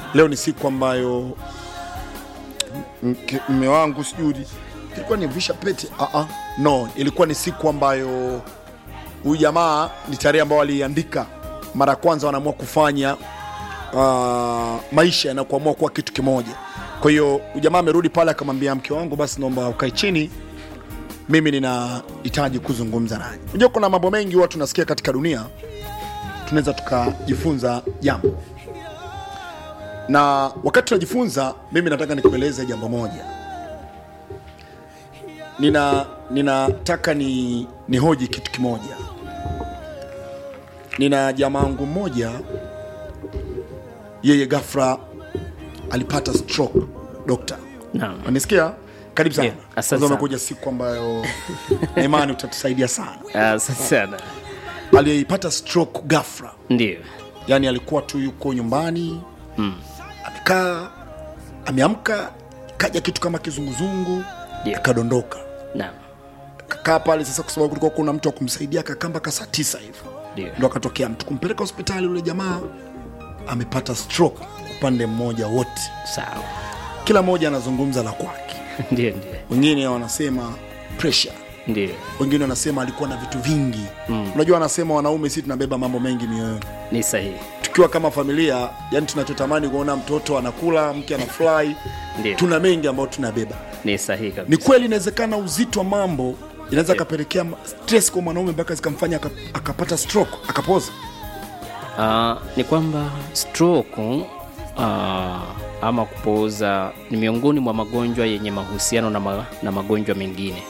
leo ni siku ambayo mke- mme wangu sijui ilikuwa ni visha pete uh-uh. no ilikuwa ni siku ambayo huyu jamaa ni tarehe ambayo aliandika mara ya kwanza wanaamua kufanya uh, maisha na kuamua kuwa kitu kimoja kwa hiyo huyu jamaa amerudi pale akamwambia mke wangu basi naomba ukae chini mimi ninahitaji kuzungumza naye unajua kuna mambo mengi huwa tunasikia katika dunia tunaweza tukajifunza jambo na wakati tunajifunza mimi nataka nikueleze jambo moja nina ninataka ni nihoji kitu kimoja nina jamaa wangu mmoja yeye gafra alipata stroke dokta Naam. unanisikia karibu sana Yeah, asante Kwanza sana. umekuja siku ambayo na imani utatusaidia sana Asante sana. aliyepata stroke gafra Ndio. yani alikuwa tu yuko nyumbani mm. amekaa ameamka kaja kitu kama kizunguzungu Ndio. akadondoka Naam. kakaa pale sasa kwa sababu kulikuwa kuna mtu wa kumsaidia akakaa mpaka saa tisa hivi Ndio. ndo akatokea mtu kumpeleka hospitali yule jamaa amepata stroke upande mmoja wote Sawa. kila mmoja anazungumza la kwake Ndio, ndio. wengine wanasema pressure Ndio. wengine wanasema alikuwa na vitu vingi mm. unajua wanasema wanaume si tunabeba mambo mengi mioyoni Ni sahihi. tukiwa kama familia yani tunachotamani kuona mtoto anakula mke anafurahi Ndio. tuna mengi ambayo tunabeba Ni sahihi ni kabisa. kweli inawezekana uzito wa mambo inaweza akapelekea ma- stress kwa mwanaume mpaka zikamfanya aka- akapata stroke akapoza Uh, ni kwamba stroke uh, ama kupooza ni miongoni mwa magonjwa yenye mahusiano na, ma, na magonjwa mengine.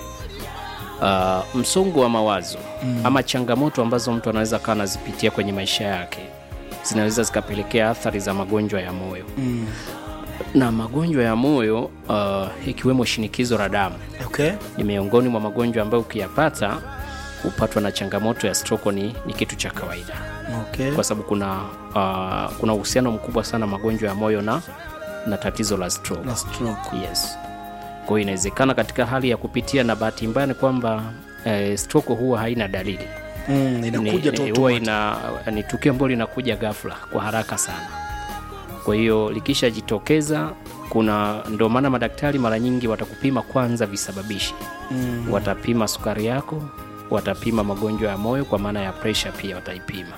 Uh, msongo wa mawazo mm. ama changamoto ambazo mtu anaweza kawa anazipitia kwenye maisha yake zinaweza zikapelekea athari za magonjwa ya moyo mm. na magonjwa ya moyo uh, ikiwemo shinikizo la damu okay. ni miongoni mwa magonjwa ambayo ukiyapata kupatwa na changamoto ya stroke ni, ni kitu cha kawaida Okay. kwa sababu kuna uh, kuna uhusiano mkubwa sana magonjwa ya moyo na, na tatizo la stroke. Na stroke. Yes. Kwa hiyo inawezekana katika hali ya kupitia, na bahati mbaya ni kwamba eh, stroke huwa haina dalili Mm, inakuja ni, tu ni, huwa automatic. ina, ni tukio ambalo linakuja ghafla kwa haraka sana. Kwa hiyo likishajitokeza, kuna ndio maana madaktari mara nyingi watakupima kwanza visababishi mm. watapima sukari yako, watapima magonjwa ya moyo kwa maana ya pressure pia wataipima,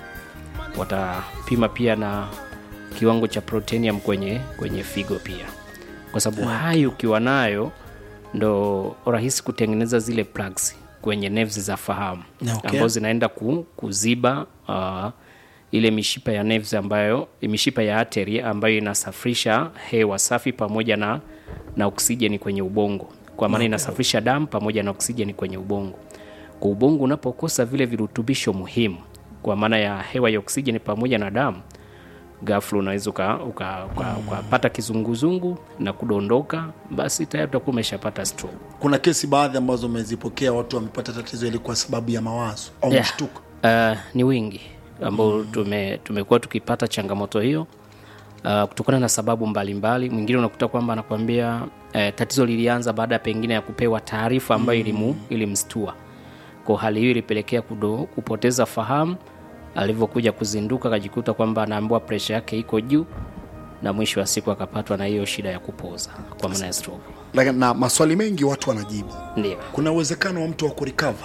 watapima pia na kiwango cha protenium kwenye, kwenye figo pia, kwa sababu hayo ukiwa nayo ndo rahisi kutengeneza zile plugs kwenye nerves za fahamu Okay. ambazo zinaenda ku, kuziba uh, ile mishipa ya nerves ambayo mishipa ya artery ambayo inasafirisha hewa safi pamoja na, na oksijeni kwenye ubongo kwa maana inasafirisha damu pamoja na oksijeni kwenye ubongo. Kwa ubongo unapokosa vile virutubisho muhimu kwa maana ya hewa ya oksijeni pamoja na damu, ghafla unaweza uka- uka- uka- ukapata kizunguzungu na kudondoka, basi tayari utakuwa umeshapata stroke. kuna kesi baadhi ambazo umezipokea watu wamepata tatizo ili kwa sababu ya mawazo au Yeah. mshtuko Uh, ni wingi ambao tume, tumekuwa tukipata changamoto hiyo uh, kutokana na sababu mbalimbali. Mwingine unakuta kwamba anakuambia uh, tatizo lilianza baada ya pengine ya kupewa taarifa ambayo ilimu, ilimstua. Kwa hali hiyo ilipelekea kudo, kupoteza fahamu. Alivyokuja kuzinduka akajikuta kwamba anaambiwa presha yake iko juu, na mwisho wa siku akapatwa na hiyo shida ya kupoza kwa maana ya stroke. Lakini na maswali mengi watu wanajibu Ndio. kuna uwezekano wa mtu wa kurikava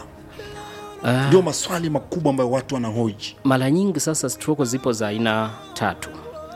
ndio maswali makubwa ambayo watu wanahoji Mara nyingi sasa stroke zipo za aina tatu.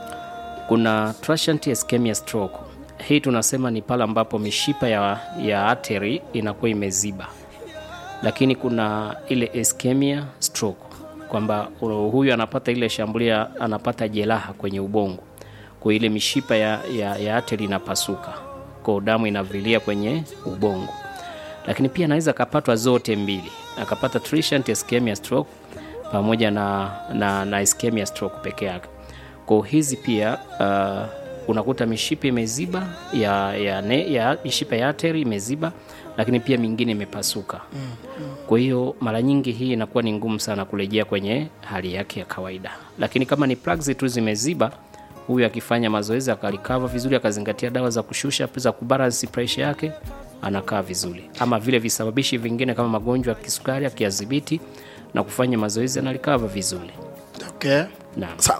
Kuna transient ischemia stroke. Hii tunasema ni pale ambapo mishipa ya, ya artery inakuwa imeziba, lakini kuna ile ischemia stroke kwamba uh, huyu anapata ile shambulia, anapata jeraha kwenye ubongo, kwa ile mishipa ya, ya, ya artery inapasuka, kwa damu inavilia kwenye ubongo lakini pia anaweza akapatwa zote mbili, akapata transient ischemia stroke pamoja na, na, na ischemia stroke peke yake. Kwa hizi pia uh, unakuta mishipa imeziba ya, ya, ne, ya mishipa ya artery imeziba, lakini pia mingine imepasuka. Kwa hiyo mara nyingi hii inakuwa ni ngumu sana kurejea kwenye hali yake ya kawaida, lakini kama ni plugs tu zimeziba, huyu akifanya mazoezi akalikava vizuri, akazingatia dawa za kushusha za kubalance pressure yake, anakaa vizuri. Ama vile visababishi vingine kama magonjwa ya kisukari akiyadhibiti na kufanya mazoezi analikava vizuri. okay. Naam. sawa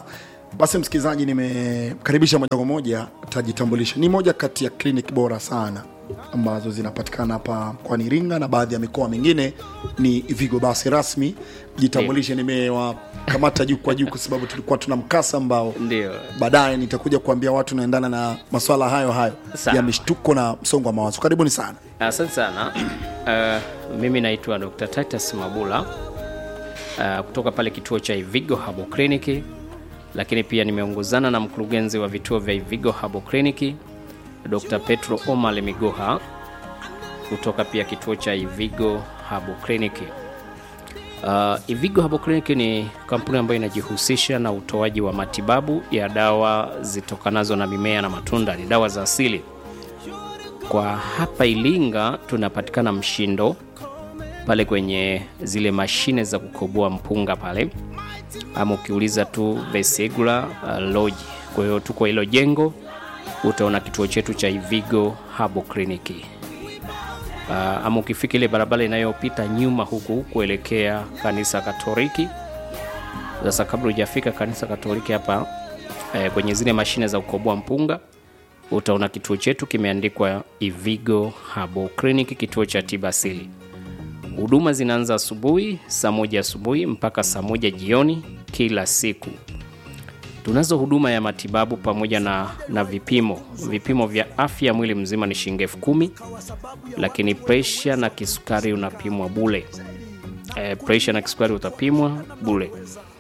basi msikilizaji nimekaribisha moja kwa moja tajitambulisha ni moja kati ya clinic bora sana ambazo zinapatikana hapa mkoani iringa na baadhi ya mikoa mingine ni vigo basi rasmi jitambulishe nimewakamata juu kwa juu kwa sababu tulikuwa tuna mkasa ambao ndio baadaye nitakuja kuambia watu naendana na maswala hayo hayo Sawa. ya mishtuko na msongo wa mawazo karibuni sana asante sana uh, mimi naitwa dr titus mabula uh, kutoka pale kituo cha ivigo habo kliniki lakini pia nimeongozana na mkurugenzi wa vituo vya ivigo habo kliniki dr petro omar migoha kutoka pia kituo cha ivigo habo kliniki Uh, Ivigo Herbal Clinic ni kampuni ambayo inajihusisha na utoaji wa matibabu ya dawa zitokanazo na mimea na matunda, ni dawa za asili. Kwa hapa Ilinga tunapatikana Mshindo pale kwenye zile mashine za kukoboa mpunga pale, ama ukiuliza tu Vesegula uh, Lodge. Kwa hiyo tuko hilo jengo, utaona kituo chetu cha Ivigo Herbal Clinic. Uh, ama ukifika ile barabara inayopita nyuma huku kuelekea kanisa Katoliki. Sasa kabla hujafika kanisa Katoliki hapa eh, kwenye zile mashine za kukoboa mpunga utaona kituo chetu kimeandikwa Ivigo Herbal Clinic, kituo cha tiba asili. Huduma zinaanza asubuhi saa moja asubuhi mpaka saa moja jioni kila siku. Tunazo huduma ya matibabu pamoja na, na vipimo. Vipimo vya afya mwili mzima ni shilingi elfu kumi, lakini presha na kisukari unapimwa bule. E, presha na kisukari utapimwa bule.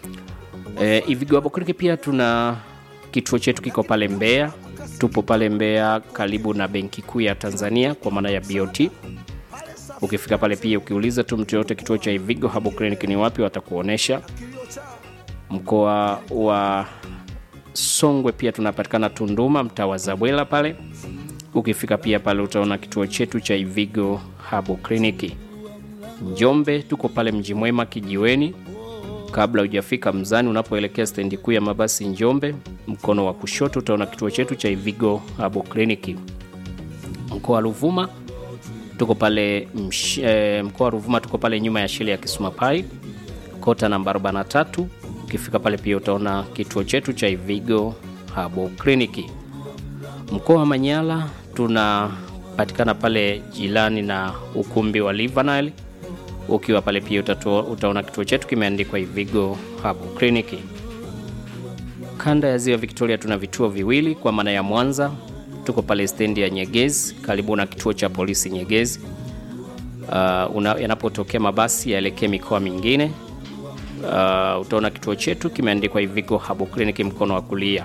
E, Ivigo Herbal Clinic pia tuna kituo chetu kiko pale Mbeya. Tupo pale Mbeya karibu na Benki Kuu ya Tanzania kwa maana ya BOT. Ukifika pale pia ukiuliza tu mtu yoyote kituo cha Ivigo Herbal Clinic ni wapi, watakuonesha. Mkoa wa Songwe pia tunapatikana Tunduma, mtaa wa Zabwela pale. Ukifika pia pale utaona kituo chetu cha Ivigo Herbal Clinic. Njombe tuko pale Mji Mwema Kijiweni, kabla hujafika Mzani, unapoelekea stendi kuu ya mabasi Njombe, mkono wa kushoto utaona kituo chetu cha Ivigo Herbal Clinic. Mkoa wa Ruvuma tuko pale msh, eh, mkoa wa Ruvuma tuko pale nyuma ya shule ya Kisumapai kota namba 43. Ukifika pale pia utaona kituo chetu cha Ivigo Herbal Clinic. Mkoa wa Manyara tunapatikana pale jirani na ukumbi wa Livanile. Ukiwa pale pia utato, utaona kituo chetu kimeandikwa Ivigo Herbal Clinic. Kanda ya Ziwa Victoria tuna vituo viwili kwa maana ya Mwanza tuko pale stendi ya Nyegezi karibu na kituo cha polisi Nyegezi. Uh, una- yanapotokea mabasi yaelekee mikoa mingine uh, utaona kituo chetu kimeandikwa Ivigo Herbal Clinic mkono wa kulia.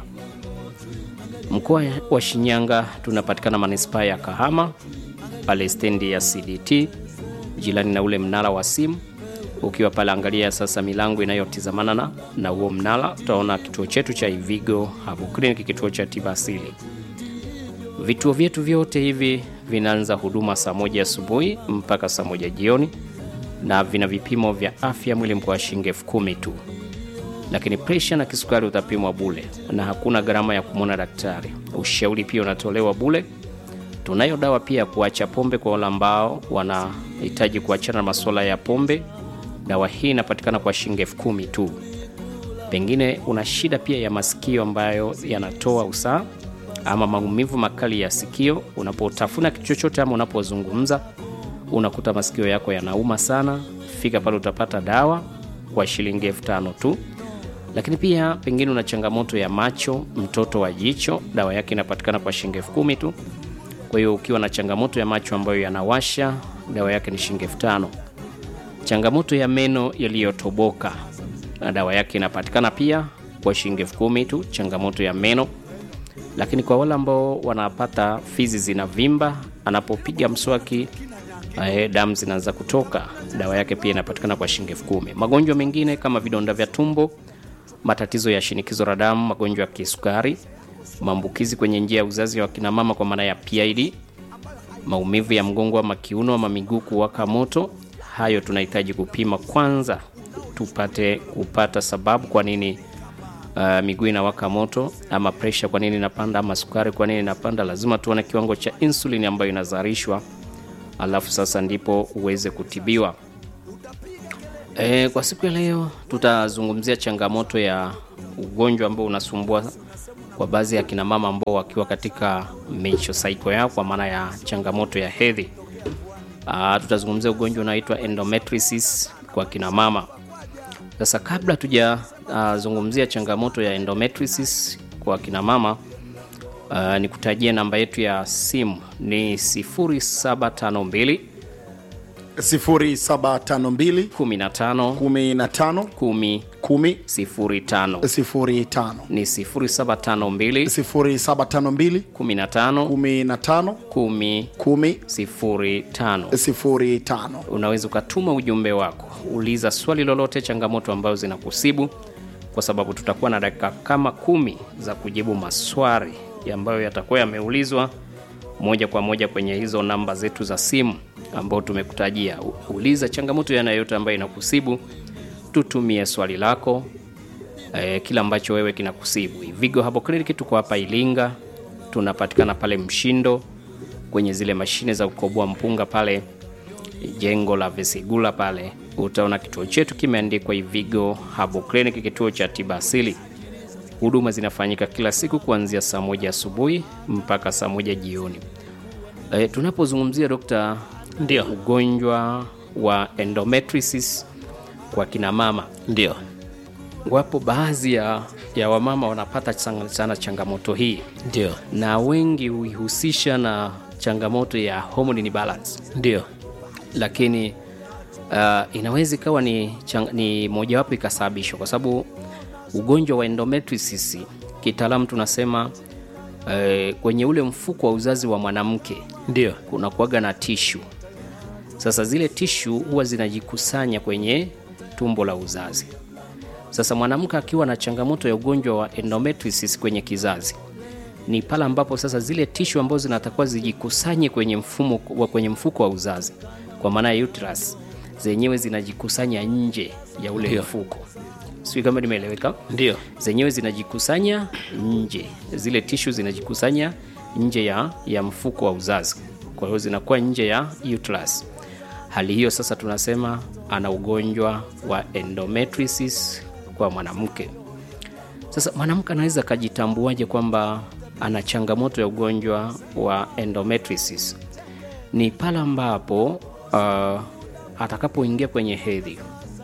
Mkoa wa Shinyanga tunapatikana manispaa ya Kahama pale stendi ya CDT jirani na ule mnara wa simu. Ukiwa pale angalia sasa milango inayotizamana na na huo mnara, utaona kituo chetu cha Ivigo Herbal Clinic, kituo cha tiba asili. Vituo vyetu vyote hivi vinaanza huduma saa moja asubuhi mpaka saa moja jioni na vina vipimo vya afya mwili mkoa wa shilingi elfu kumi tu, lakini presha na kisukari utapimwa bule na hakuna gharama ya kumwona daktari. Ushauri pia unatolewa bule. Tunayo dawa pia ya kuacha pombe kwa wale ambao wanahitaji kuachana na masuala ya pombe. Dawa hii inapatikana kwa shilingi elfu kumi tu. Pengine una shida pia ya masikio ambayo yanatoa usaha ama maumivu makali ya sikio, unapotafuna kitu chochote ama unapozungumza unakuta masikio yako yanauma sana, fika pale utapata dawa kwa shilingi elfu tano tu. Lakini pia pengine una changamoto ya macho, mtoto wa jicho, dawa yake inapatikana kwa shilingi elfu kumi tu. Kwa hiyo ukiwa na changamoto ya macho ambayo yanawasha, dawa yake ni shilingi elfu tano. Changamoto ya meno yaliyotoboka, na dawa yake inapatikana pia kwa shilingi elfu kumi tu, changamoto ya meno lakini kwa wale ambao wanapata fizi zinavimba, anapopiga mswaki eh, damu zinaanza kutoka, dawa yake pia inapatikana kwa shilingi elfu kumi. Magonjwa mengine kama vidonda vya tumbo, matatizo ya shinikizo la damu, magonjwa ya kisukari, maambukizi kwenye njia ya uzazi wa kina mama kwa maana ya PID, maumivu ya mgongo ama kiuno ama miguu kuwaka moto, hayo tunahitaji kupima kwanza tupate kupata sababu kwa nini uh, miguu inawaka moto ama pressure kwa nini inapanda ama sukari kwa nini inapanda. Lazima tuone kiwango cha insulin ambayo inazalishwa, alafu sasa ndipo uweze kutibiwa. E, kwa siku ya leo tutazungumzia changamoto ya ugonjwa ambao unasumbua kwa baadhi ya kina mama ambao wakiwa katika menstrual cycle yao kwa maana ya changamoto ya hedhi. Ah, tutazungumzia ugonjwa unaoitwa endometriosis kwa kina mama. Sasa kabla tujazungumzia changamoto ya endometriosis kwa kina mama uh, nikutajie namba yetu ya simu ni 0752 0752 15 15 10 10 05 05 ni 0752 0752 15 15 10 10 05 05 unaweza ukatuma ujumbe wako uliza swali lolote changamoto ambazo zinakusibu kwa sababu tutakuwa na dakika kama kumi za kujibu maswali ambayo yatakuwa yameulizwa moja kwa moja kwenye hizo namba zetu za simu ambao tumekutajia U- uliza changamoto yanayoyote ambayo inakusibu tutumie swali lako eh, kila ambacho wewe kinakusibu Vigo hapo clinic tuko hapa Ilinga tunapatikana pale Mshindo kwenye zile mashine za kukoboa mpunga pale jengo la Vesigula pale utaona kituo chetu kimeandikwa Ivigo Herbal Clinic, kituo cha tiba asili. Huduma zinafanyika kila siku kuanzia saa moja asubuhi mpaka saa moja jioni. E, tunapozungumzia dokta, Ndio, ugonjwa wa endometriosis kwa kina mama, ndio, wapo baadhi ya, ya wamama wanapata sana, sana changamoto hii ndio, na wengi huihusisha na changamoto ya hormone imbalance ndio, lakini uh, inaweza ikawa ni, chang- ni mojawapo ikasababishwa kwa sababu ugonjwa wa endometriosis kitaalamu tunasema uh, kwenye ule mfuko wa uzazi wa mwanamke ndio, kuna kuaga na tishu. Sasa zile tishu huwa zinajikusanya kwenye tumbo la uzazi. Sasa mwanamke akiwa na changamoto ya ugonjwa wa endometriosis kwenye kizazi ni pale ambapo sasa zile tishu ambazo zinatakiwa zijikusanye kwenye mfumo wa kwenye mfuko wa uzazi kwa maana ya uterus zenyewe zinajikusanya nje ya ule Ndio. mfuko. Sijui kama nimeeleweka ndio, zenyewe zinajikusanya nje, zile tishu zinajikusanya nje ya, ya mfuko wa uzazi, kwa hiyo zinakuwa nje ya uterus. Hali hiyo sasa tunasema ana ugonjwa wa endometriosis kwa mwanamke. Sasa mwanamke anaweza akajitambuaje kwamba ana changamoto ya ugonjwa wa endometriosis? Ni pale ambapo uh, atakapoingia kwenye hedhi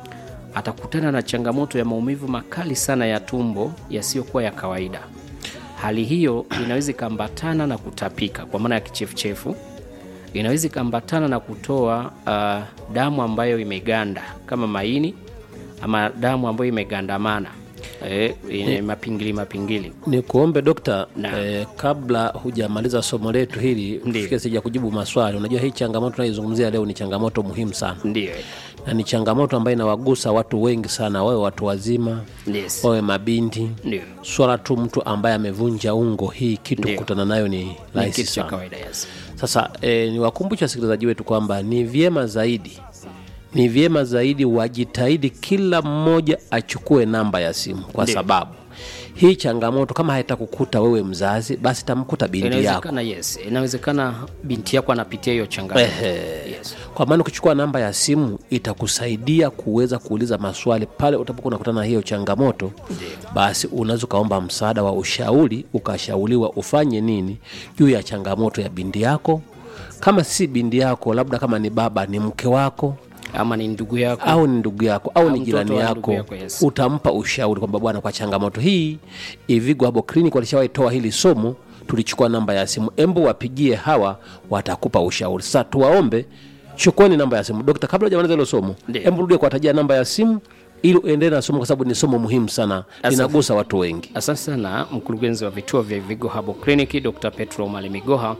atakutana na changamoto ya maumivu makali sana ya tumbo yasiyokuwa ya kawaida. Hali hiyo inaweza ikaambatana na kutapika kwa maana ya kichefuchefu, inaweza ikaambatana na kutoa uh, damu ambayo imeganda kama maini ama damu ambayo imegandamana eh, yenye mapingili mapingili. ni kuombe dokta Naam. eh, kabla hujamaliza somo letu hili Ndiyo. fika sija kujibu maswali. Unajua hii changamoto tunaizungumzia leo ni changamoto muhimu sana, Ndiyo, na ni changamoto ambayo inawagusa watu wengi sana, wawe watu wazima, yes, wawe mabinti. ndio Swala tu mtu ambaye amevunja ungo, hii kitu Ndiyo. kukutana nayo ni ni rahisi kitu cha sana. kawaida yes. Sasa e, ni wakumbusha wasikilizaji wetu kwamba ni vyema zaidi ni vyema zaidi wajitahidi kila mmoja achukue namba ya simu kwa Ndiyo. sababu hii changamoto kama haitakukuta wewe mzazi basi tamkuta binti yako Inawezekana yes, inawezekana binti yako anapitia hiyo changamoto Ehe. yes. kwa maana ukichukua namba ya simu itakusaidia kuweza kuuliza maswali pale utapokuwa unakutana na hiyo changamoto basi unaweza ukaomba msaada wa ushauri ukashauriwa ufanye nini juu ya changamoto ya binti yako kama si binti yako labda kama ni baba ni mke wako ama ni ndugu yako au ni ndugu yako au, Au ni mtoto jirani wa yako, ndugu yako, yes. utampa ushauri kwamba bwana kwa changamoto hii ivigo hapo clinic walishawahi toa hili somo tulichukua namba ya simu embu wapigie hawa watakupa ushauri sasa tuwaombe chukueni namba ya simu dokta kabla hujamaliza hilo somo Ndiyo. embu rudie kuwatajia namba ya simu ili uendelee na somo kwa sababu ni somo muhimu sana linagusa watu wengi Asante sana mkurugenzi wa vituo vya Ivigo Herbal Clinic Dr. Petro Malimigoha.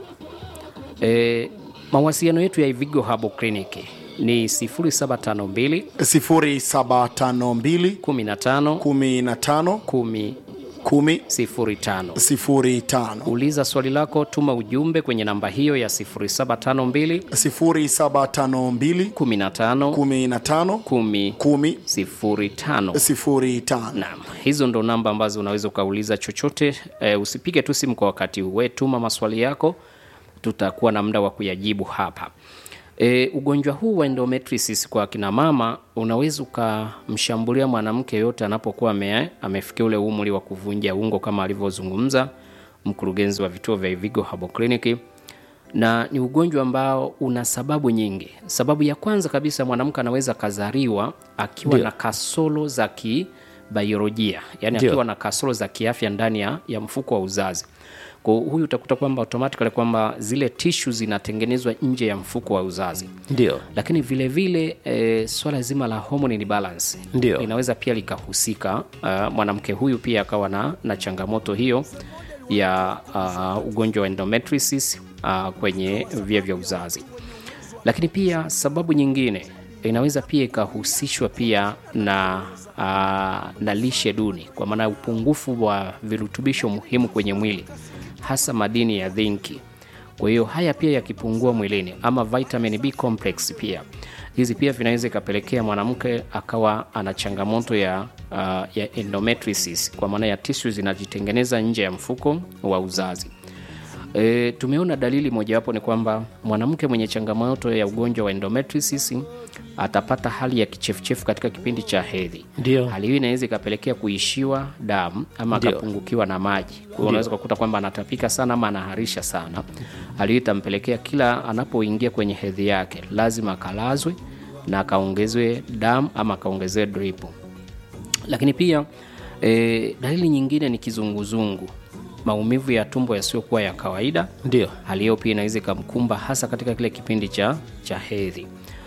E, mawasiliano yetu ya Ivigo Herbal Clinic ni 0752 0752 15 15 10 10 05. 05 Uliza swali lako, tuma ujumbe kwenye namba hiyo ya 0752 0752 15 15 10 10 05. 05 Naam, hizo ndo namba ambazo unaweza ukauliza chochote. E, usipige tu simu kwa wakati huu, we tuma maswali yako, tutakuwa na muda wa kuyajibu hapa. E, ugonjwa huu wa endometriosis kwa kina mama unaweza ukamshambulia mwanamke yote anapokuwa ame, amefikia ule umri wa kuvunja ungo kama alivyozungumza mkurugenzi wa vituo vya Ivigo Herbal Clinic, na ni ugonjwa ambao una sababu nyingi. Sababu ya kwanza kabisa, mwanamke anaweza kazaliwa akiwa Ndio. na kasoro za kibiolojia, yani Ndio. akiwa na kasoro za kiafya ndani ya, ya mfuko wa uzazi. Kwa huyu utakuta kwamba automatically kwamba zile tishu zinatengenezwa nje ya mfuko wa uzazi ndio lakini vile vile e, swala zima la hormone imbalance Ndio. linaweza pia likahusika. Uh, mwanamke huyu pia akawa na, na changamoto hiyo ya uh, ugonjwa wa endometriosis uh, kwenye via vya uzazi. Lakini pia sababu nyingine inaweza pia ikahusishwa pia na uh, na lishe duni, kwa maana ya upungufu wa virutubisho muhimu kwenye mwili, hasa madini ya zinki. Kwa hiyo haya pia yakipungua mwilini, ama vitamin B complex pia hizi pia vinaweza ikapelekea mwanamke akawa ana changamoto ya, uh, ya endometriosis, kwa maana ya tishu zinajitengeneza nje ya mfuko wa uzazi. E, tumeona dalili mojawapo ni kwamba mwanamke mwenye changamoto ya ugonjwa wa endometriosis atapata hali ya kichefuchefu katika kipindi cha hedhi. Ndio. Hali hii inaweza ikapelekea kuishiwa damu ama Ndio. akapungukiwa na maji. Kwa hiyo unaweza kukuta kwamba anatapika sana ama anaharisha sana. Hali hii itampelekea kila anapoingia kwenye hedhi yake lazima akalazwe na akaongezwe damu ama akaongezewe drip lakini pia e, dalili nyingine ni kizunguzungu, maumivu ya tumbo yasiyokuwa ya kawaida. ndio Hali hiyo pia inaweza ikamkumba hasa katika kile kipindi cha, cha hedhi.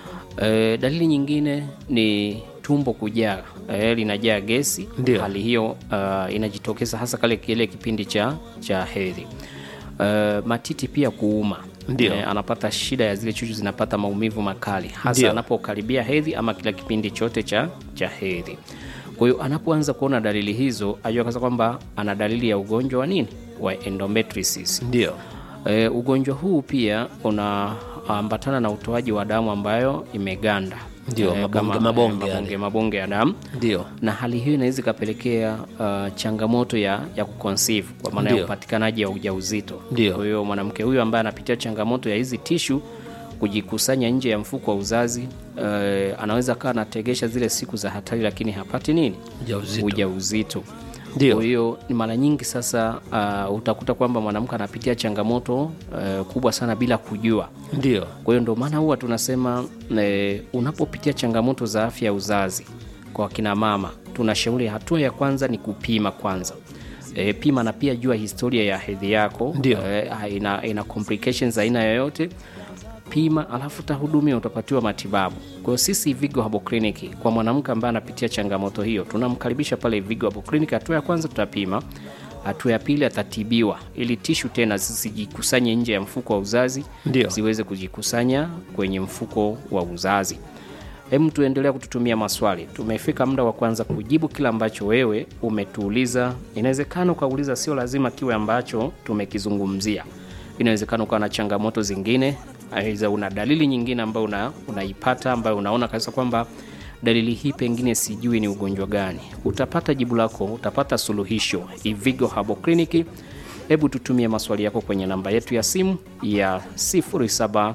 E, dalili nyingine ni tumbo kujaa, e, linajaa gesi. Ndio. Hali hiyo uh, inajitokeza hasa kale kile kipindi cha, cha hedhi. E, matiti pia kuuma Ndio. E, anapata shida ya zile chuchu zinapata maumivu makali hasa Ndio. anapokaribia hedhi ama kila kipindi chote cha, cha hedhi. Kwa hiyo anapoanza kuona dalili hizo ajua kwanza kwamba ana dalili ya ugonjwa wa nini wa endometriosis. ndio E, ugonjwa huu pia unaambatana na utoaji wa damu ambayo imeganda Ndio, Eh, mabonge- kama- mabonge eh, yale. mabonge, mabonge ya damu ndio na hali hiyo inaweza ikapelekea uh, changamoto ya, ya kuconceive kwa maana ya Ndio. upatikanaji wa ujauzito. Ndio. Kwa hiyo mwanamke huyu ambaye anapitia changamoto ya hizi tishu kujikusanya nje ya mfuko wa uzazi uh, anaweza akawa anategesha zile siku za hatari, lakini hapati nini Ujauzito. ujauzito. Ndio. Kwa hiyo ni mara nyingi sasa uh, utakuta kwamba mwanamke anapitia changamoto uh, kubwa sana bila kujua. ndio Kwa hiyo ndio maana huwa tunasema e, unapopitia changamoto za afya ya uzazi kwa kina mama, tunashauri hatua ya kwanza ni kupima kwanza. E, pima na pia jua historia ya hedhi yako Ndio. e, ina, ina complications aina yoyote pima, alafu utahudumia, utapatiwa matibabu. Kwa hiyo sisi Vigo Herbal Clinic kwa mwanamke ambaye anapitia changamoto hiyo, tunamkaribisha pale Vigo Herbal Clinic. Hatua ya kwanza tutapima, hatua ya pili atatibiwa ili tishu tena zisijikusanye nje ya mfuko wa uzazi Ndio. ziweze kujikusanya kwenye mfuko wa uzazi. Hem, tuendelea kututumia maswali. Tumefika muda wa kwanza kujibu kila ambacho wewe umetuuliza. Inawezekana ukauliza, sio lazima kiwe ambacho tumekizungumzia. Inawezekana ukawa na changamoto zingine, aidha una dalili nyingine ambayo una, unaipata ambayo unaona kabisa kwamba dalili hii pengine sijui ni ugonjwa gani. Utapata jibu lako, utapata suluhisho. Ivigo Herbal Clinic. Hebu tutumie maswali yako kwenye namba yetu ya simu ya 0752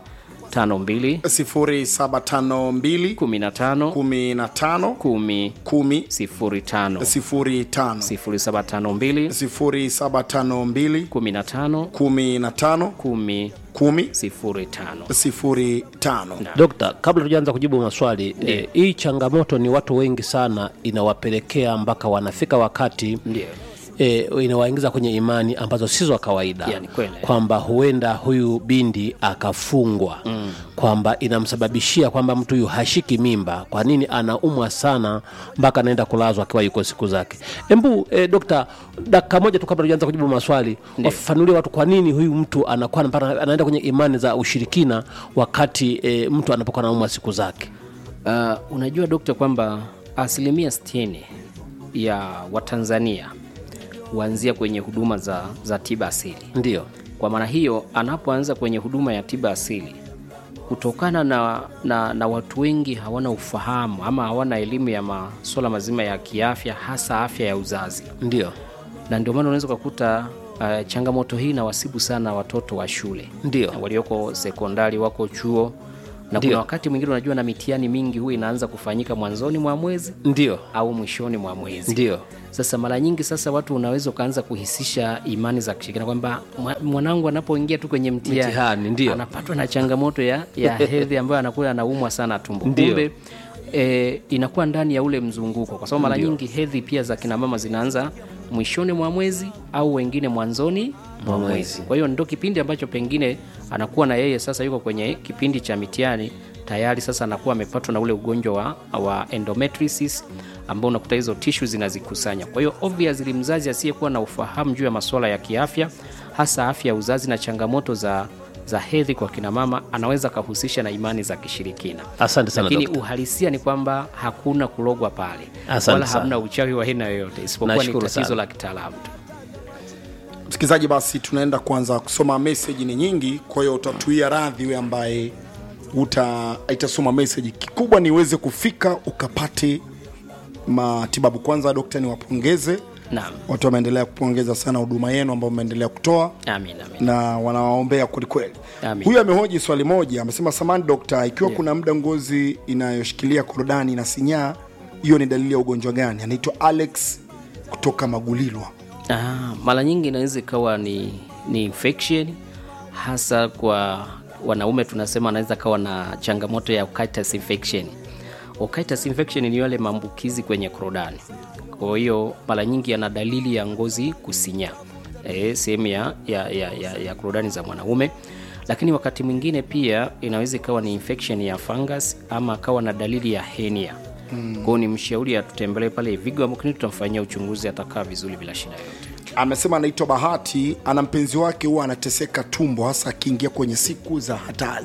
0752 15 15 10 10 05 05 0752 0752 15 15 10 10 05 05 Dokta, kabla tujaanza kujibu maswali eh, hii changamoto ni watu wengi sana inawapelekea mpaka wanafika wakati Ndio. e, inawaingiza kwenye imani ambazo si za kawaida Ya, ni kweli. kwamba huenda huyu bindi akafungwa mm. kwamba inamsababishia kwamba mtu huyu hashiki mimba kwa nini anaumwa sana mpaka anaenda kulazwa akiwa yuko siku zake embu e, dokta dakika moja tu kabla tujaanza kujibu maswali wafafanulie watu kwa nini huyu mtu anakuwa mpaka anaenda kwenye imani za ushirikina wakati e, mtu anapokuwa anaumwa siku zake Uh, unajua dokta kwamba asilimia 60 ya Watanzania huanzia kwenye huduma za, za tiba asili. ndio Kwa maana hiyo, anapoanza kwenye huduma ya tiba asili, kutokana na, na, na watu wengi hawana ufahamu ama hawana elimu ya masuala mazima ya kiafya, hasa afya ya uzazi, ndio na ndio maana unaweza ukakuta uh, changamoto hii inawasibu sana watoto wa shule ndio walioko sekondari, wako chuo na Ndio. kuna wakati mwingine unajua na mitihani mingi huwa inaanza kufanyika mwanzoni mwa mwezi ndio au mwishoni mwa mwezi ndio sasa mara nyingi sasa watu unaweza ukaanza kuhisisha imani za kishirikina kwamba mwa- mwanangu anapoingia tu kwenye mtihani Mtihani, ndio. anapatwa na changamoto ya, ya hedhi ambayo anakuwa anaumwa sana tumbo Ndio. kumbe e, inakuwa ndani ya ule mzunguko kwa sababu mara nyingi hedhi pia za kina mama zinaanza mwishoni mwa mwezi au wengine mwanzoni mwa mwezi kwa hiyo ndo kipindi ambacho pengine anakuwa na yeye sasa yuko kwenye kipindi cha mitihani tayari sasa anakuwa amepatwa na ule ugonjwa wa, wa endometriosis ambao unakuta hizo tishu zinazikusanya. Kwa hiyo obviously mzazi asiyekuwa na ufahamu juu ya masuala ya kiafya, hasa afya ya uzazi na changamoto za za hedhi kwa kina mama, anaweza akahusisha na imani za kishirikina. Asante sana, Lakini dokta. uhalisia ni kwamba hakuna kulogwa pale, Asante wala sana. hamna uchawi wa aina yoyote, isipokuwa ni Nashukuru tatizo sana. la kitaalamu tu. msikilizaji basi tunaenda kuanza kusoma meseji ni nyingi kwa hiyo utatuia radhi we ambaye uta itasoma meseji kikubwa ni uweze kufika ukapate matibabu kwanza dokta niwapongeze Naam, watu wameendelea kupongeza sana huduma yenu ambao mmeendelea kutoa amin, amin. na wanawaombea kwelikweli Amin. huyu amehoji swali moja amesema samani dokta ikiwa kuna muda ngozi inayoshikilia korodani na sinyaa hiyo ni dalili ya ugonjwa gani anaitwa alex kutoka magulilwa Ah, mara nyingi inaweza ikawa ni, ni infection hasa kwa wanaume tunasema anaweza kawa na changamoto ya otitis infection. Otitis infection ni yale maambukizi kwenye korodani. Kwa hiyo mara nyingi yana dalili ya ngozi kusinyaa e, sehemu ya, ya, ya, ya, ya korodani za mwanaume, lakini wakati mwingine pia inaweza ikawa ni infection ya fungus ama akawa na dalili ya hernia. Mm. Kwa hiyo ni mshauri atutembelee pale Vigo Clinic, tutamfanyia uchunguzi, atakaa vizuri bila shida yoyote. amesema anaitwa bahati ana mpenzi wake huwa anateseka tumbo hasa akiingia kwenye siku za hatari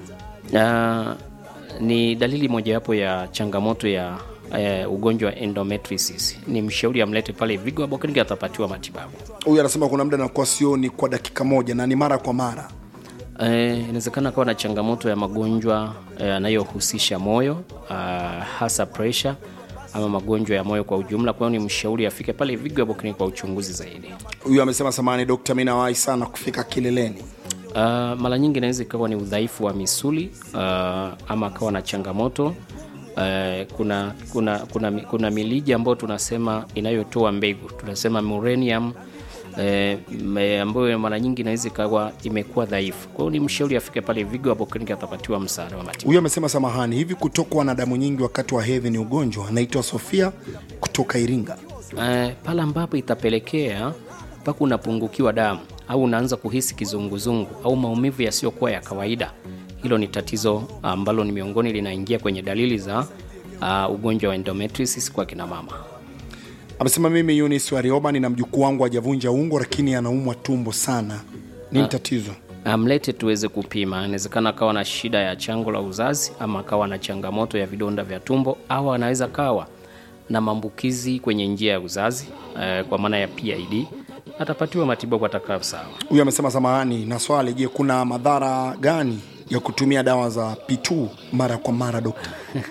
Na ni dalili mojawapo ya changamoto ya eh, ugonjwa wa endometriosis. Ni mshauri amlete pale Vigo Herbal Clinic, atapatiwa matibabu. huyu anasema kuna muda nakuwa sioni kwa dakika moja na ni mara kwa mara Eh, inawezekana kawa na changamoto ya magonjwa eh, yanayohusisha moyo ah, hasa pressure ama magonjwa ya moyo kwa ujumla. Kwa hiyo ni mshauri afike pale Vigo Herbal Clinic kwa uchunguzi zaidi. huyu amesema samani dokta mi nawahi sana kufika kileleni Uh, mara nyingi inaweza ikawa ni udhaifu wa misuli uh, ama akawa na changamoto uh, kuna, kuna, kuna, kuna milija ambayo tunasema inayotoa mbegu tunasema muranium eh, me- ambayo mara nyingi inaweza ikawa imekuwa dhaifu. Kwa hiyo ni mshauri afike pale Vigo Herbal Clinic atapatiwa msaada wa matibabu. huyu amesema samahani hivi kutokwa na damu nyingi wakati wa hedhi ni ugonjwa anaitwa sofia kutoka iringa Eh, pale ambapo itapelekea mpaka unapungukiwa damu au unaanza kuhisi kizunguzungu au maumivu yasiyokuwa ya kawaida, hilo ni tatizo ambalo ni miongoni linaingia kwenye dalili za uh, ugonjwa wa endometriosis kwa kina mama. amesema mimi yunis warioba nina mjukuu wangu hajavunja ungo lakini anaumwa tumbo sana nini tatizo Amlete tuweze kupima. Inawezekana akawa na shida ya chango la uzazi ama akawa na changamoto ya vidonda vya tumbo au anaweza kawa na maambukizi kwenye njia ya uzazi eh, kwa maana ya PID. Atapatiwa matibabu atakaa sawa. huyu amesema samahani na swali je kuna madhara gani ya kutumia dawa za p2 mara kwa mara dokta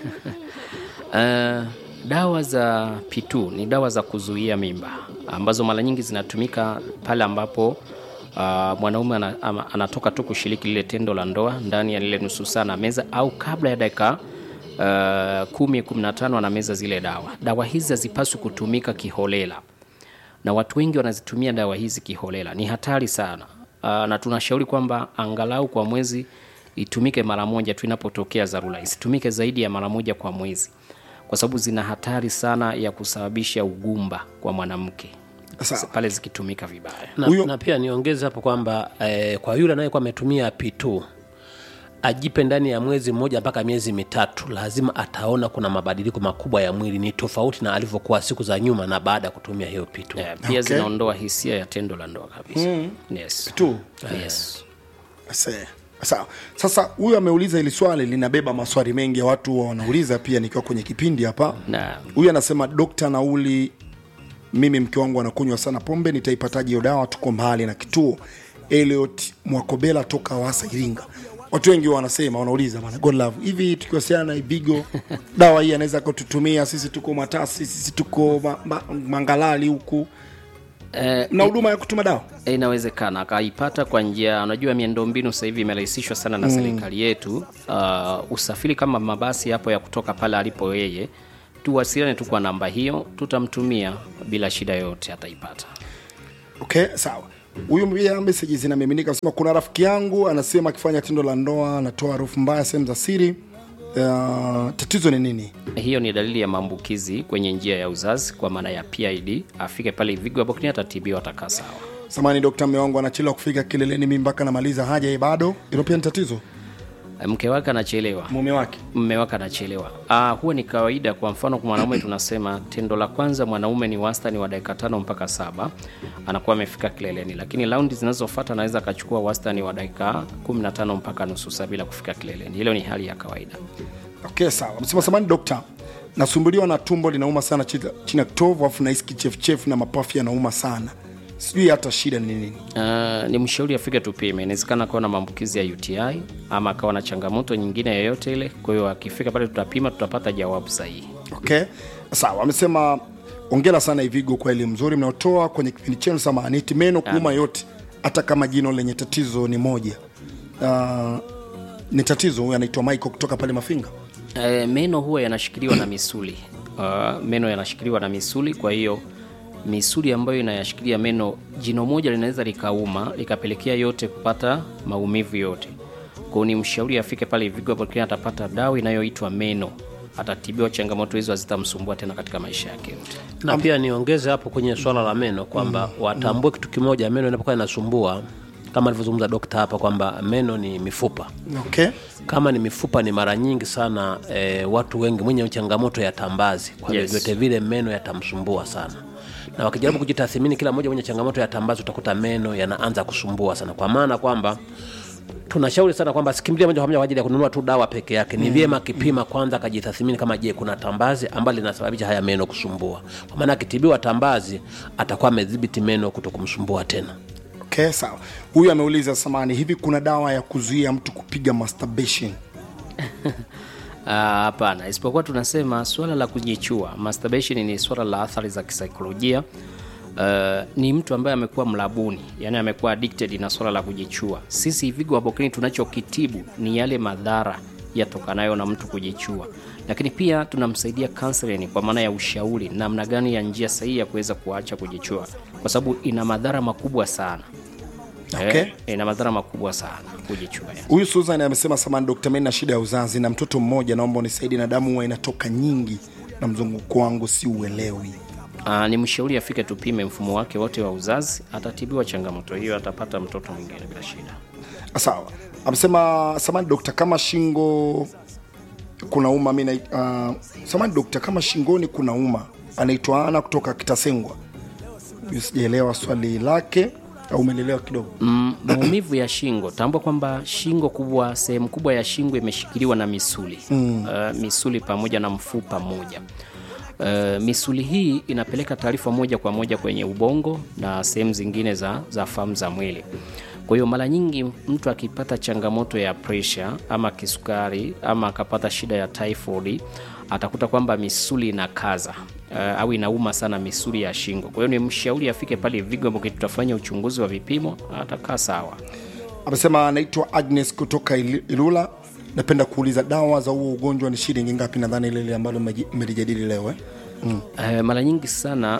Uh, dawa za P2 ni dawa za kuzuia mimba ambazo mara nyingi zinatumika pale ambapo uh, mwanaume ana, ama- anatoka tu kushiriki lile tendo la ndoa ndani ya lile nusu saa na meza au kabla ya dakika uh, kumi kumi na tano anameza zile dawa. Dawa hizi hazipaswi kutumika kiholela na watu wengi wanazitumia dawa hizi kiholela. Ni hatari sana uh, na tunashauri kwamba angalau kwa mwezi itumike mara moja tu inapotokea dharura, isitumike zaidi ya mara moja kwa mwezi, kwa sababu zina hatari sana ya kusababisha ugumba kwa mwanamke Sawa. pale zikitumika vibaya. na, Huyo- na pia niongeze hapo kwamba eh, kwa yule anayekuwa ametumia P2 ajipe ndani ya mwezi mmoja mpaka miezi mitatu, lazima ataona kuna mabadiliko makubwa ya mwili, ni tofauti na alivyokuwa siku za nyuma na baada ya kutumia hiyo P2. Eh, pia Okay. zinaondoa hisia ya tendo la ndoa kabisa. Yes. tu Yes. Ase- sawa sasa huyu ameuliza ili swali linabeba maswali mengi ya watu huwa wanauliza pia nikiwa kwenye kipindi hapa Na huyu anasema dokta nauli mimi mke wangu anakunywa sana pombe nitaipataje hiyo dawa tuko mbali na kituo eliot mwakobela toka wasa iringa watu wengi wanasema wanauliza bana god love hivi tukiwasiliana na ivigo dawa hii anaweza kututumia sisi tuko matasi sisi tuko ma, ma, mangalali huku Eh, na huduma ya kutuma dawa E, inawezekana akaipata kwa njia unajua miundombinu sasa hivi imerahisishwa sana na serikali yetu uh, usafiri kama mabasi hapo ya kutoka pale alipo yeye tuwasiliane tu kwa namba hiyo tutamtumia bila shida yoyote ataipata okay sawa huyu pia meseji zinamiminika anasema kuna rafiki yangu anasema akifanya tendo la ndoa anatoa harufu mbaya sehemu za siri uh, tatizo ni nini hiyo ni dalili ya maambukizi kwenye njia ya uzazi kwa maana ya PID afike pale Ivigo hapo kini atatibiwa atakaa sawa samani dokta mme wangu anachelewa kufika kileleni mi mpaka namaliza haja ye bado ilo pia ni tatizo mke wake anachelewa mume wake mme wake anachelewa. Ah, huwa ni kawaida. Kwa mfano kwa mwanaume tunasema tendo la kwanza mwanaume ni wastani wa dakika tano mpaka saba anakuwa amefika kileleni, lakini raundi zinazofuata anaweza akachukua wastani wa dakika 15 mpaka nusu saa bila kufika kileleni. Hilo ni hali ya kawaida. okay sawa msema samani dokta nasumbuliwa na tumbo linauma sana chini chini ya kitovu afu nahisi kichefuchefu na mapafu yanauma sana sijui hata shida ni nini Uh, ni mshauri afike tupime. Inawezekana akawa na maambukizi ya UTI ama akawa na changamoto nyingine yoyote ile. Kwa hiyo akifika pale tutapima, tutapata jawabu sahihi. okay sawa amesema ongera sana ivigo kwa elimu nzuri mnaotoa kwenye kipindi chenu samaniti meno kuuma yote hata kama jino lenye tatizo ni moja uh, ni tatizo huyu anaitwa michael kutoka pale mafinga E, meno huwa yanashikiliwa na misuli. Uh, meno yanashikiliwa na misuli, kwa hiyo misuli ambayo inayashikilia meno, jino moja linaweza likauma likapelekea yote kupata maumivu yote. Kwa hiyo ni mshauri afike pale Vigo hapo kile atapata dawa inayoitwa meno, atatibiwa, changamoto hizo hazitamsumbua tena katika maisha yake yote. na pia niongeze hapo kwenye swala la meno kwamba watambue kitu kimoja meno inapokuwa inasumbua kama alivyozungumza dokta hapa kwamba meno ni mifupa okay kama ni mifupa ni mara nyingi sana e, watu wengi mwenye changamoto ya tambazi kwa Yes. vyovyote vile meno yatamsumbua sana na wakijaribu kujitathimini kila mmoja mwenye changamoto ya tambazi utakuta meno yanaanza kusumbua sana kwa maana kwamba tunashauri sana kwamba sikimbilia moja kwa moja kwa ajili ya kununua tu dawa peke yake ni vyema akipima kwanza akajitathimini kama je kuna tambazi ambalo linasababisha haya meno kusumbua kwa maana akitibiwa tambazi atakuwa amedhibiti meno kuto kumsumbua tena okay sawa huyu ameuliza samani hivi kuna dawa ya kuzuia mtu kupiga masturbation Ah, Hapana, isipokuwa tunasema swala la kujichua, masturbation ni swala la athari za kisaikolojia. Uh, ni mtu ambaye amekuwa mlabuni, yani amekuwa addicted na swala la kujichua. Sisi Vigo Abokini tunachokitibu ni yale madhara yatokanayo na mtu kujichua, lakini pia tunamsaidia counseling kwa maana ya ushauri namna gani ya njia sahihi ya kuweza kuacha kujichua, kwa sababu ina madhara makubwa sana. Okay. Eh, ina madhara makubwa sana kujichua. ya. huyu susan amesema samani dokta mi na shida ya uzazi na mtoto mmoja naomba unisaidie na damu huwa inatoka nyingi na mzunguko wangu si uelewi Aa, ni mshauri afike tupime mfumo wake wote wa uzazi, atatibiwa changamoto hiyo, atapata mtoto mwingine bila shida. sawa amesema samani dokta kama shingo kuna uma mi uh, samani dokta kama shingoni kuna uma anaitwa ana kutoka kitasengwa Huyu sijaelewa swali lake au umelelewa kidogo Mm, maumivu ya shingo, tambua kwamba shingo kubwa, sehemu kubwa ya shingo imeshikiliwa na misuli mm. uh, misuli pamoja na mfupa mmoja. Uh, misuli hii inapeleka taarifa moja kwa moja kwenye ubongo na sehemu zingine za, za fahamu za mwili. Kwa hiyo mara nyingi mtu akipata changamoto ya presha ama kisukari ama akapata shida ya typhoid atakuta kwamba misuli inakaza uh, au inauma sana misuli ya shingo. Kwa hiyo ni mshauri afike pale Vigo ambapo tutafanya uchunguzi wa vipimo, atakaa sawa. amesema anaitwa agnes kutoka Ili- ilula napenda kuuliza dawa za huo ugonjwa ni shilingi ngapi nadhani ile ile ambalo mmeji- mmelijadili leo eh? Uh, mara nyingi sana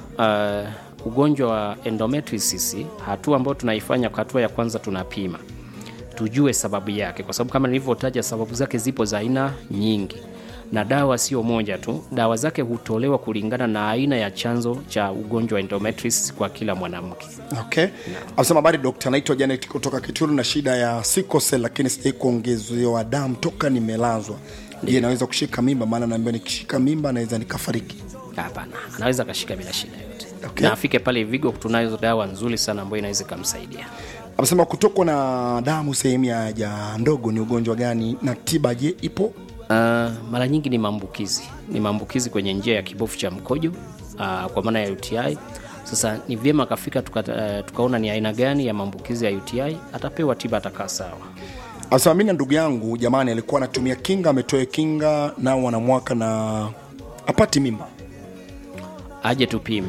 uh, ugonjwa wa endometriosis, hatua ambayo tunaifanya kwa hatua ya kwanza tunapima tujue sababu yake, kwa sababu kama nilivyotaja, sababu zake zipo za aina nyingi na dawa sio moja tu. Dawa zake hutolewa kulingana na aina ya chanzo cha ugonjwa wa endometriosis kwa kila mwanamke. okay amesema habari dokta naitwa janet kutoka kituru na shida ya sikosel lakini sijai kuongezewa damu toka nimelazwa je naweza kushika mimba maana naambia nikishika mimba naweza nikafariki Hapana, anaweza akashika bila shida yote Okay. na afike pale Vigo, tunayo dawa nzuri sana ambayo inaweza ikamsaidia. amesema kutokwa na damu sehemu ya haja ndogo ni ugonjwa gani na tiba je ipo Uh, mara nyingi ni maambukizi, ni maambukizi kwenye njia ya kibofu cha mkojo uh, kwa maana ya UTI. Sasa ni vyema akafika tuka, uh, tukaona ni aina gani ya maambukizi ya UTI, atapewa tiba, atakaa sawa. amesema mi na ndugu yangu jamani alikuwa anatumia kinga ametoa kinga nao wana mwaka na apati mimba Aje tupime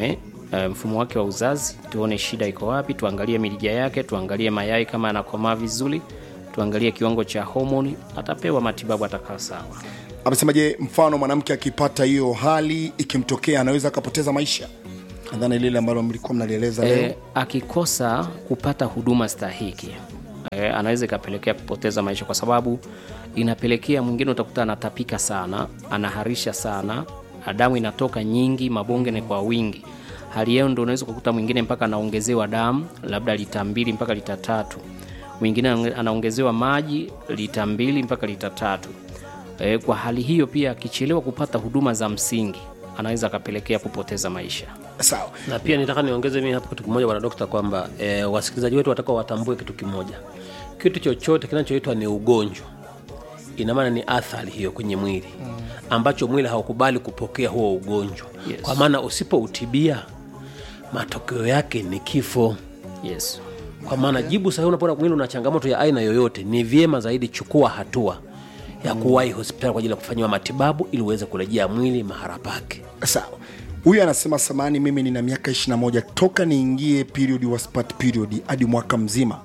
e, mfumo wake wa uzazi, tuone shida iko wapi, tuangalie mirija yake, tuangalie mayai kama yanakomaa vizuri, tuangalie kiwango cha homoni, atapewa matibabu, atakaa sawa. amesemaje mfano mwanamke akipata hiyo hali ikimtokea anaweza akapoteza maisha nadhani lile ambalo mlikuwa mnalieleza leo e, akikosa kupata huduma stahiki e, anaweza ikapelekea kupoteza maisha kwa sababu inapelekea mwingine utakuta anatapika sana anaharisha sana damu inatoka nyingi mabonge ni kwa wingi hali yao ndo unaweza kukuta mwingine mpaka anaongezewa damu labda lita mbili mpaka lita tatu mwingine anaongezewa maji lita mbili mpaka lita tatu e, kwa hali hiyo pia akichelewa kupata huduma za msingi anaweza akapelekea kupoteza maisha sawa na pia nitaka niongeze mimi hapo kitu kimoja bwana dokta kwamba e, wasikilizaji wetu watakuwa watambue kitu kimoja kitu chochote kinachoitwa ni ugonjwa ina maana ni athari hiyo kwenye mwili ambacho mwili haukubali kupokea huo ugonjwa Yes. kwa maana usipoutibia matokeo yake ni kifo yes kwa maana jibu sahihi unapoona mwili una changamoto ya aina yoyote ni vyema zaidi chukua hatua ya kuwahi hospitali kwa ajili ya kufanyiwa matibabu ili uweze kurejea mwili mahala pake sawa huyu anasema samani mimi nina miaka 21 toka niingie period wa spat period hadi mwaka mzima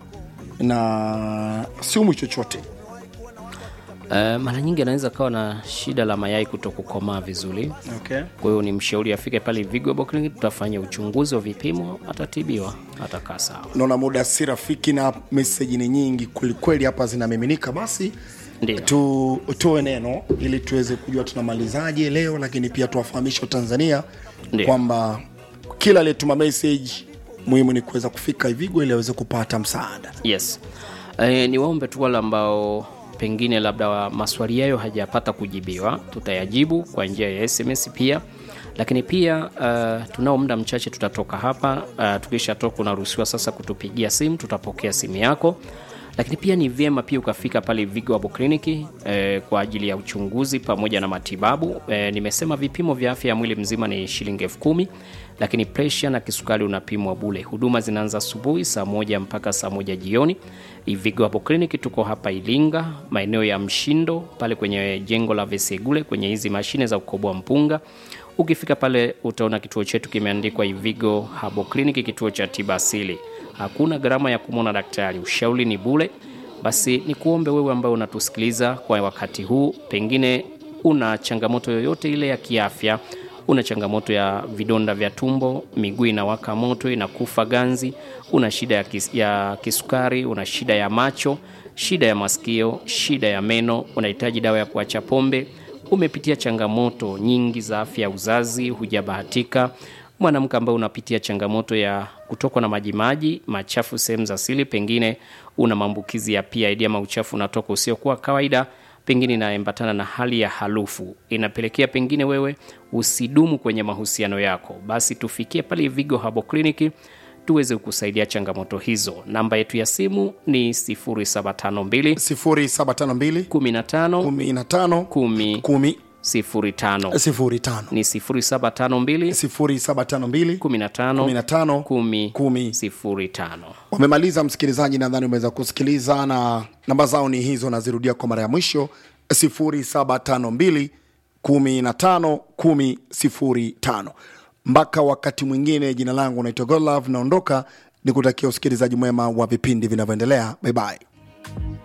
na siumwi chochote Uh, mara nyingi anaweza kawa na shida la mayai kuto kukomaa vizuri okay. kwa hiyo ni mshauri afike pale Vigo Clinic, tutafanya uchunguzi wa vipimo, atatibiwa, atakaa sawa. naona muda si rafiki na meseji ni nyingi kwelikweli hapa zinamiminika basi Ndiyo. tu tuwe neno ili tuweze kujua tunamalizaje leo lakini pia tuwafahamishe tanzania Ndiyo. kwamba kila aliyetuma message muhimu ni kuweza kufika ivigo ili aweze kupata msaada Yes. E, ni waombe tu wale ambao pengine labda wa maswali yayo hajapata kujibiwa, tutayajibu kwa njia ya SMS pia lakini pia uh, tunao muda mchache tutatoka hapa uh, tukishatoka unaruhusiwa sasa kutupigia simu tutapokea simu yako lakini pia ni vyema pia ukafika pale Vigo Abo Kliniki eh, kwa ajili ya uchunguzi pamoja na matibabu eh, nimesema vipimo vya afya ya mwili mzima ni shilingi elfu kumi lakini presha na kisukari unapimwa bule huduma zinaanza asubuhi saa moja mpaka saa moja jioni Vigo Abo Kliniki tuko hapa Ilinga maeneo ya Mshindo pale kwenye jengo la Vesegule kwenye hizi mashine za kukoboa mpunga ukifika pale utaona kituo chetu kimeandikwa Ivigo Habo Clinic, kituo cha tiba asili. Hakuna gharama ya kumwona daktari, ushauri ni bure. Basi ni kuombe wewe ambaye unatusikiliza kwa wakati huu, pengine una changamoto yoyote ile ya kiafya, una changamoto ya vidonda vya tumbo, miguu inawaka moto, inakufa ganzi, una shida ya, kis, ya kisukari, una shida ya macho, shida ya masikio, shida ya meno, unahitaji dawa ya kuacha pombe umepitia changamoto nyingi za afya ya uzazi, hujabahatika, mwanamke ambaye unapitia changamoto ya kutokwa na majimaji machafu sehemu za siri, pengine una maambukizi ya PID ama uchafu unatoka usiokuwa kawaida, pengine inaambatana na hali ya harufu, inapelekea pengine wewe usidumu kwenye mahusiano yako, basi tufikie pale Vigo Habo Clinic tuweze kukusaidia changamoto hizo. Namba yetu ya simu ni 0752 0752 15 15 10 10 05 05 ni 0752 0752 15 15 10 10 05. wamemaliza msikilizaji nadhani umeweza kusikiliza na namba zao ni hizo nazirudia kwa mara ya mwisho 0752 15 10 05 mpaka wakati mwingine jina langu naitwa godlove naondoka ni kutakia usikilizaji mwema wa vipindi vinavyoendelea bye bye